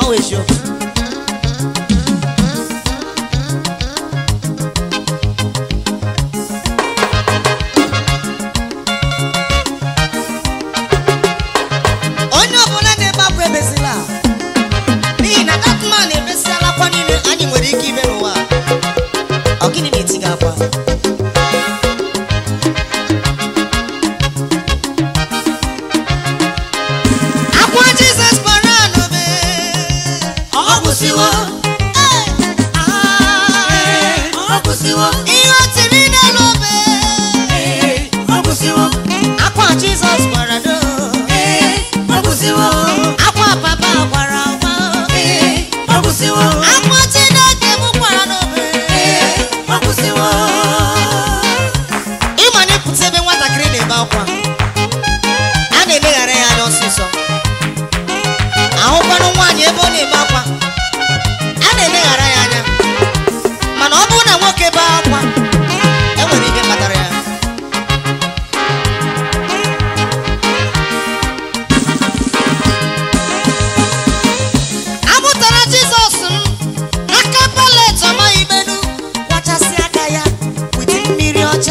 ọwụ eziokwu onye ọbụla na-ebe akwa ebezila n'ihi na datman ebesiala akwa niile anyị nwere ike ime n'ụwa a. ọ gịnị na-eti gị akwa akwa jizọs gbara n'obe ọ gwụsịwo ọ gwụsịwo ihe o tiri n'elu obe ọ gwụsịwo akwa jizọs gbara n'o ọ gwụsịwo akwa papa gbara agba ọ gwụsịwo akwa chineke m gbara n'obe ọ gwụsịwo ịma na ịpụta ebe nwatakịrị na-ebe akwa a na-eleghara ya anya ọsịsọ ahụkwanụ nwaanyị ebe ọ na-ebe akwa a na-eleghara ya anya mana ọ bụrụ na nwoke bee akwa enwere ihe kpatara ya amụtara jizọs m n'aka palet ọmaghị menu kwachasị aka ya wete mmiri ọcha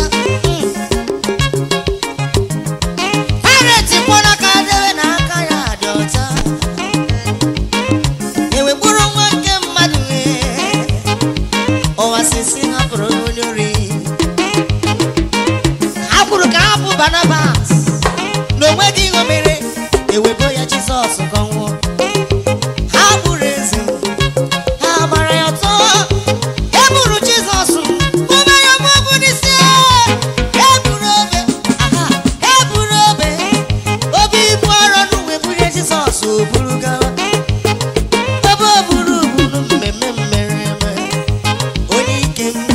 paret kwọrọ aka debe na aka ya dị ọcha ewegburu nwa nke mmadụ wee ụwa sisi hapụrụ onye ori ha kwuru ka hapụ barnabas na onweghị ihe o mere ewebo ya jizọs ka ọ nwụọ ha gburu eze ha gbara ya ọtọ e gburu jizọs ume ya mọbụ n'isi e gburu obe aha e gburu obe obi ibu arọ n'uwe bunye jizọs o buru gawa ebe o buru buru mmemme mmere eme onye ike m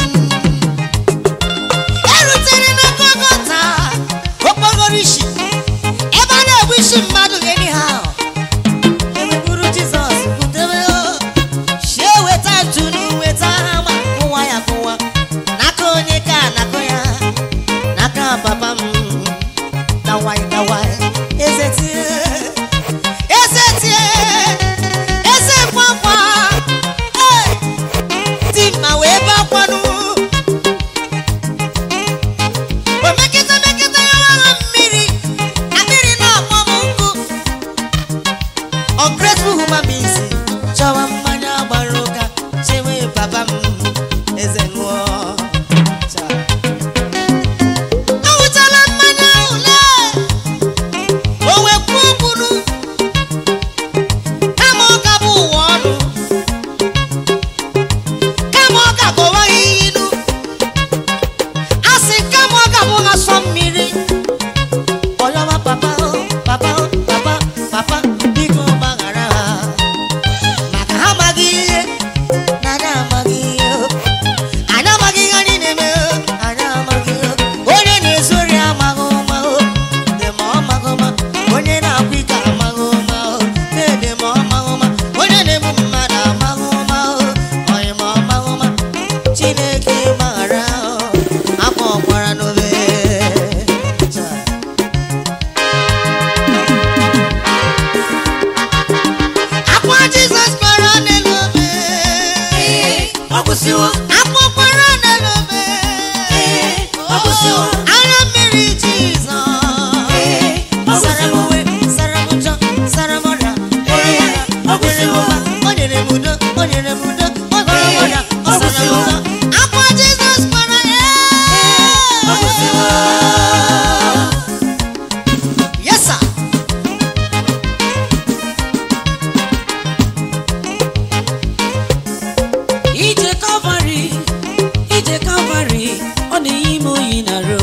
erutere na gọgọta okpogoro isi ebe a na-egbu isi mmadụ anyhow eweburu jizọs butebe si eweta ntụnụ weta hama kụwa ya kụwa n'aka onye ka nakụ ya n'aka papa m dawai dawai eze tie eze tie eze kwakwa Hey! dị mma wee bakwanụ o mekịta mekịta ya agha mmiri akpịrị na-akpọ m nkụ ungrateful human beings chọwa mmanya gbara ụka chewe papa m eze ṅụọ Cha. Aṅụchala mmanya ahụ lee o wekwuo kwuru kama ọ ka bụ ụwa ọnụ kama ọ ka gọwaghị ilu a sị kama ọ ka bụ asọ mmiri ọyọma papa o, papa o, papa papa biko gbaghara ha maka ha amaghị ihe na anyị amaghị ihe o. anyị amaghị ihe anyị na-eme o. anyị amaghị ihe o. onye na-ezori amaghị ụma o dị ma ọ maghị ụma onye na-akwa ike amaghị ụma o na-ede ma ọ maghị ụma onye na-egbu mmadụ amaghị ụma o onye ma ọ maghị ụma chineke gbaghara o akwa ọkwara n'obe Cha. akwa jizọs gbara n'elu obe ọ gwụsịwo akpọkwara n'elu obe ọ gwụsịwo ara mmiri jizọs ọ sara m gwụsịwo uwe sara m njọ sara m ọrịa gwọrọ m ọrịa, ọ gwụsịwo o nyere m udo o nyere m udo ọ gwọrọ m ọrịa ọ ọ sara m gwụsịwo ụzọ akwa jizọs gbara ya ọ gwụsịwo yes sir ije kalvarị ije kalvarị ọ na-eyi m oyi na ro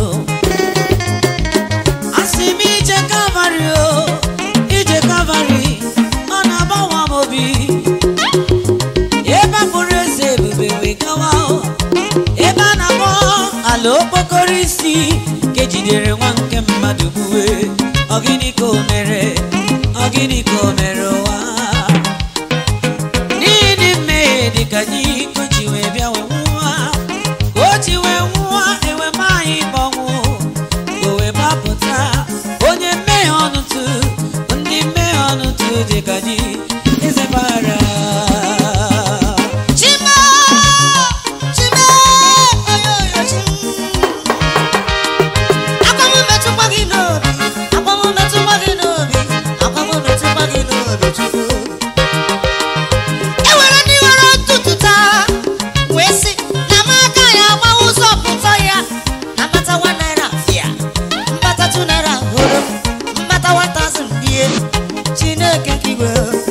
asị m ije kalvarị o ije kalvarị ọ na-agbawa m obi ebe a bụrụ eze ebube wee gawa o. ebe a na-akpọ ala okpokoro isi ka ejidere nwa nke mmadụ gbuwe ọ gịnị ka o mere ọ gịnị ka o mere ụwa n'ihi mmehie dịka anyị ka o ji wee bịa wee nwụọ ka o ji wee nwụọ ewe ma anyị gbanwụ ka o wee gbapụta onye mmehie ọnụtụ ndị mmehie ọnụtụ dị ka ji eze bara Chima, chima, oyoyo chim. Akwa m metụkwa gị n'obi, akwa m metụkwa gị n'obi, akwa m metụkwa gị n'obi Chukwu. E nwere ndị nwere ntụtụ taa, wee sị na m aka ya agbawa ụzọ pụta ya na mbata one naira fịa, mbata two naira hụrụ, mbata one thousand die. Chineke nke igwe